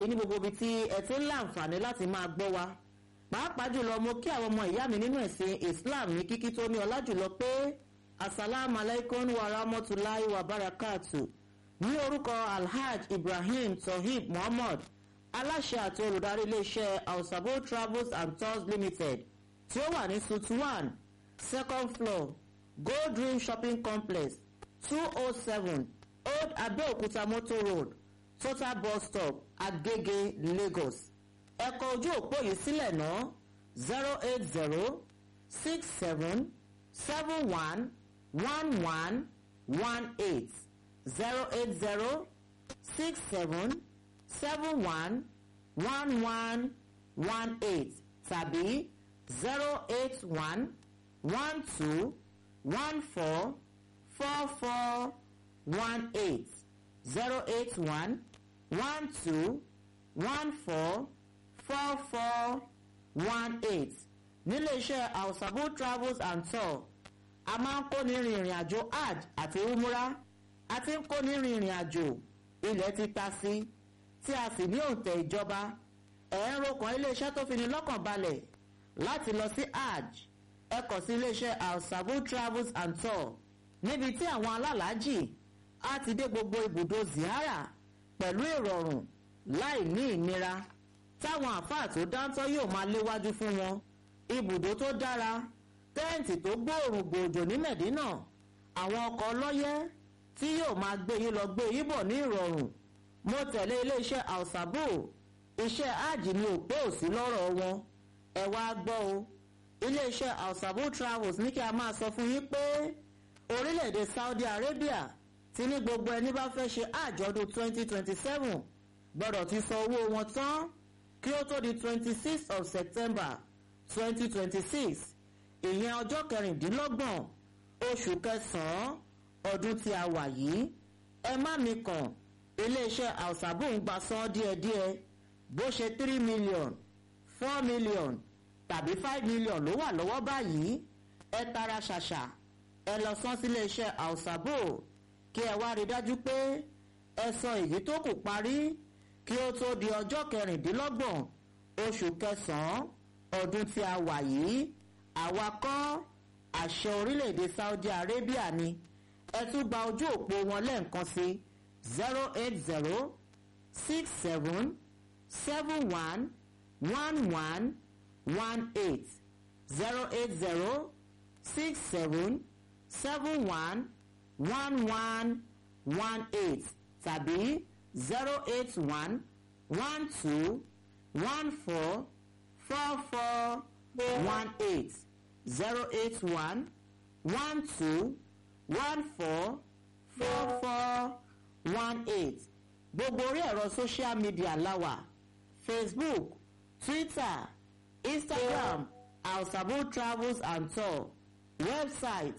ní gbogbo ibi tí ẹ ti ń láǹfààní láti máa gbọ́ wa pàápàá jùlọ mo kí àwọn ọmọ ìyá mi nínú ẹ̀sìn Islam ní kíkí tó ní ọlá jùlọ pé asalaamu alaykum wa rahmatulahi wa barakatu ní orúkọ Alhaj Ibrahim Tohib Muhammad aláṣẹ àti olùdarí iléeṣẹ́ Ausabo Travels and Tours Limited tí ó wà ní suite one second floor Gold Dream Shopping Complex two oh seven Old Abeokuta Motor Road Total Bus Stop Agege Lagos ẹ kọ ojú òpó yìí sílẹ̀ náà zero eight zero six seven seven one one one one eight zero eight zero six seven seven one one one one eight tàbí zero eight one one two one four four four one eight zero eight one one two one four four four one eight nílé iṣẹ́ Ausabo travels and tour a máa ń kóni rin ìrìn àjò hajj àti umrah a ti ń kóni rin ìrìn àjò ilẹ̀ ti ta sí tí a sì ní òǹtẹ̀ ìjọba ẹ̀ ń rokàn iléeṣẹ́ tó fi ni lọ́kàn balẹ̀ láti lọ sí hajj ẹ kàn sí iléeṣẹ́ Ausabo travels and tour níbi tí àwọn alálàájì á ti dé gbogbo ibùdó ziyara pẹ̀lú ìrọ̀rùn láì ní ìnira táwọn àáfàá tó dáńtọ́ yóò máa léwájú fún wọn ibùdó tó dára tẹ́ǹtì tó gbóòrùn gbòòjò ní mẹ̀dínà àwọn ọkọ̀ ọlọ́yẹ́ tí yóò máa gbé yín lọ gbé yín bọ̀ ní ìrọ̀rùn mo tẹ̀lé iléeṣẹ́ Ausabo iṣẹ́ áàjì ni òpó òsì lọ́rọ̀ wọn ẹ wá gbọ́ o iléeṣẹ́ Ausabo travels ní kí a máa sọ fún yín pé orílẹ̀-èdè Saudi Arabia ti ní gbogbo ẹni bá fẹ́ ṣe àjọ̀dún 2027 gbọ́dọ̀ ti san owó wọn tán kí ó tó di 26th of September 2026 ìyẹn ọjọ́ kẹrìndínlọ́gbọ̀n oṣù kẹsàn-án ọdún tí a wà yìí ẹ má mi kàn iléeṣẹ́ Ausabo ń gba san díẹ̀díẹ̀ bó ṣe three million four million tàbí five million ló wà lọ́wọ́ báyìí ẹ tara ṣàṣà ẹ lọ san sí iléeṣẹ́ Ausabo kí ẹ wá rí dájú pé ẹ san èyí tó kù parí kí ó tó di ọjọ́ kẹrìndínlọ́gbọ̀n oṣù kẹsàn-án ọdún tí a wà yìí àwa kọ́ àṣẹ orílẹ̀-èdè Saudi Arabia ni ẹ tún gba ojú òpó wọn lẹ́ẹ̀kan sí zero eight zero six seven seven one one one one eight zero eight zero six seven seven one one one one eight tàbí zero eight one one two one four four four one eight zero eight one one two one four four four one eight gbogbo orí ẹ̀rọ social media láwà facebook twitter instagram Ausabo travels and tour website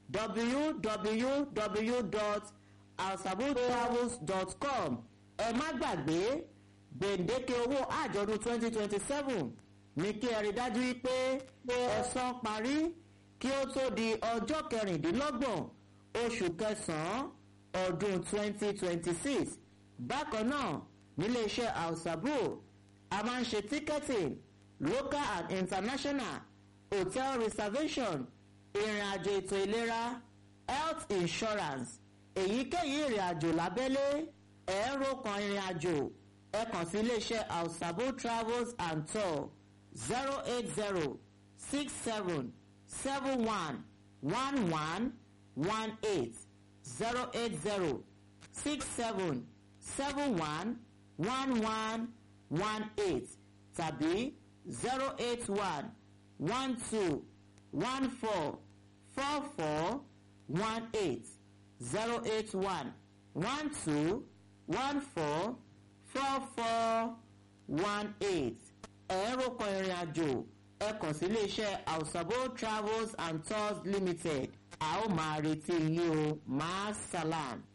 www.ausabotravels.com ẹ má gbàgbé gbèǹdéke owó àjọ̀dún twenty twenty seven ní kí ẹ rí dájú wípé ẹ san parí kí ó tó di ọjọ́ kẹrìndínlọ́gbọ̀n oṣù kẹsàn-án ọdún twenty twenty six bákan náà níléeṣẹ́ Ausabo a máa ń ṣe ticketing local and international hotel reservation ìrìn àjò ètò ìlera health insurance èyíkéyìí ìrìn àjò lábẹ́lé ẹ̀ẹ́rọ kan ìrìn àjò ẹ kàn sí iléeṣẹ́ Ausabo travels and tour zero eight zero six seven seven one one one one eight zero eight zero six seven seven one one one one eight tàbí zero eight one one two one four four four one eight zero eight one one two one four four four one eight ẹ̀rọ kan ìrìn àjò ẹ kàn sí iléeṣẹ́ Ausabo travels and tours limited a ó máa retí yín o máa salam.